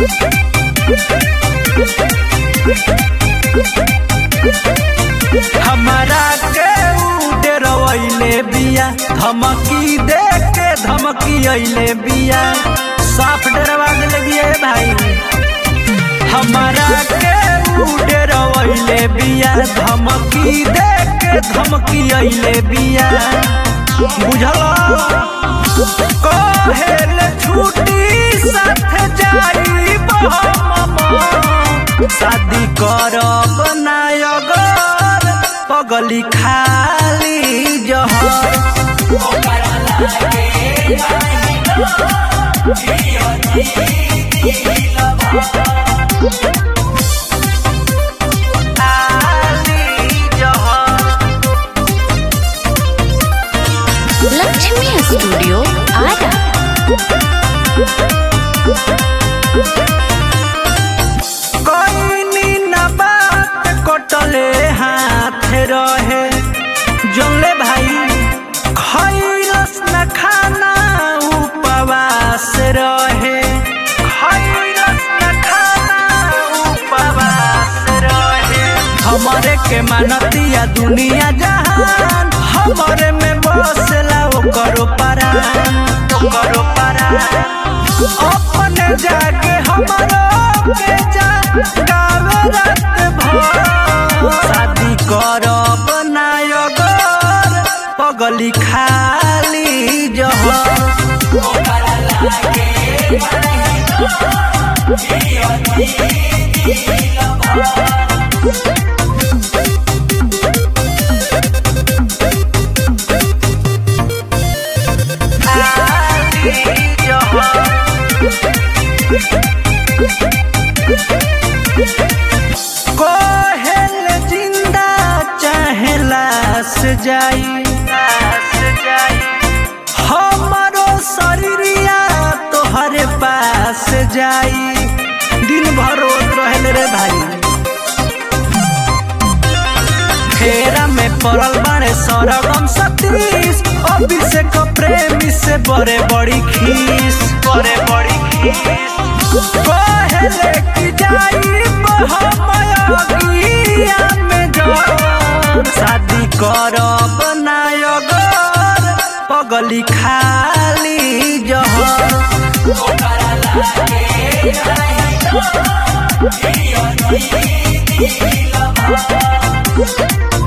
हमारा के उड़े रवैले बिया धमकी दे के धमकी अइले बिया साफ डरवा देले बिया ए भाई हमारा के उड़े रवैले बिया धमकी दे के धमकी अइले बिया बुझल कहेल छुट्टी साथ जाई शादी करब ना अगर पगली खाली जहर खाली जहर लक्ष्मी स्टूडियो आरा कोई न बात कटले हाथ रहे जौले भाई खैरस न खाना उपवास रहे खैरस न खाना उपवास रहे हमरे के मानतिया दुनिया जहान हमरे में बसला ओकरो परान ओकरो परान अपने जाके हमरो के जा गावे रात भर शादी करब ना अगर पगली खाली जहर खाली जहर कोहेल जिंदा चाहे लाश जाई लाश जाई हमारो शरीरिया तोहरे पास जाई दिन भर रोत रहल रे भाई फेरा में पड़ल बारे सरगम सतीश अभिषेक प्रेमी से बड़े बड़ी खीस बड़े बड़ी खीस कहले कि जाई हमया में जान शादी करब ना अगर पगली खाली जहर Thank you.